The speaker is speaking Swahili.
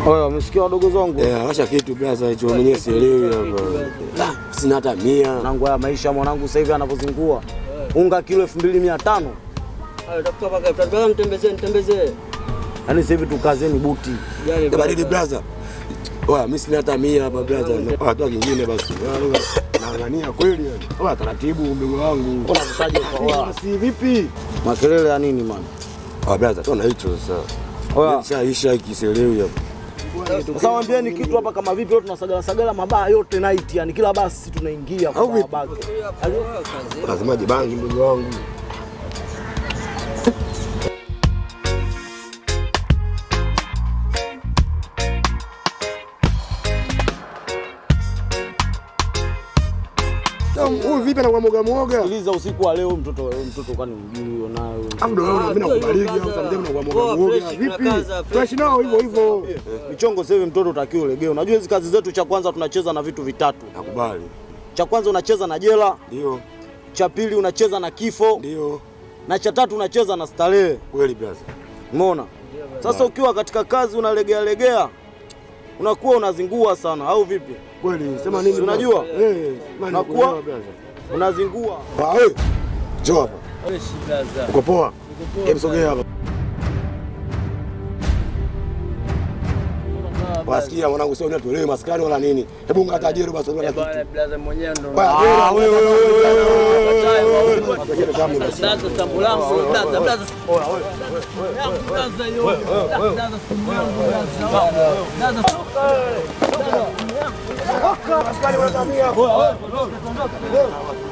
Oya, umesikia wadogo zangu? Eh, acha kitu blaza hicho mwenyewe sielewi hapa. Ah, Sina hata mia. Mwanangu, haya maisha mwanangu sasa hivi anavyozingua. Unga kilo 2500. Tafuta paka, tafuta mtembezee, mtembezee. Yaani sasa hivi tukazeni buti. Jali Eh, baridi blaza. Oya, mimi sina hata mia hapa blaza. Watu kingine basi. Naangania kweli yani. Oya, taratibu mdogo wangu. Mbona kutaje kwa wao? Si vipi? Makelele ya nini man? Oya blaza, tuna hicho sasa. Oya, Shaisha kiselewi hapa. sasa waambieni kitu hapa kama vipi leo tunasagala sagala mabaa yote night yani kila basi tunaingia kwa Au vipi? baba. Lazima jibangi mdogo wangu. Huyu vipi anakuwa mwoga mwoga? Sikiliza usiku wa leo mtoto mtoto kwani mjui huyo nayo. Amdo wewe mimi nakubariki au sometimes unakuwa mwoga mwoga. Vipi? Fresh nao hivyo hivyo. Michongo sasa hivi mtoto utakiwa ulegee. Unajua hizi kazi zetu cha kwanza tunacheza na vitu vitatu. Nakubali. Cha kwanza unacheza na jela, Ndio. cha pili unacheza na kifo Ndio. na cha tatu unacheza na starehe. Kweli blaza. Umeona? Sasa ukiwa katika kazi unalegea legea unakuwa unazingua sana au vipi? Kweli. Sema nini? Si unajua? Eh, maana Nakuwa- nakuwa blaza. Unazingua. Ah, wewe. Njoo hapa. Fresh blaza. Uko poa? Hebu sogea hapa. Wasikia mwanangu, sio unatolewa maskani wala nini? Hebu ngata jero basi Eh, ongea bwana kitu. blaza mwenyewe ndo. Ah, wewe wewe wewe. Blaza tambo langu blaza, blaza. Blaza yo. Blaza simu yangu blaza. Blaza. Askari wanatamia.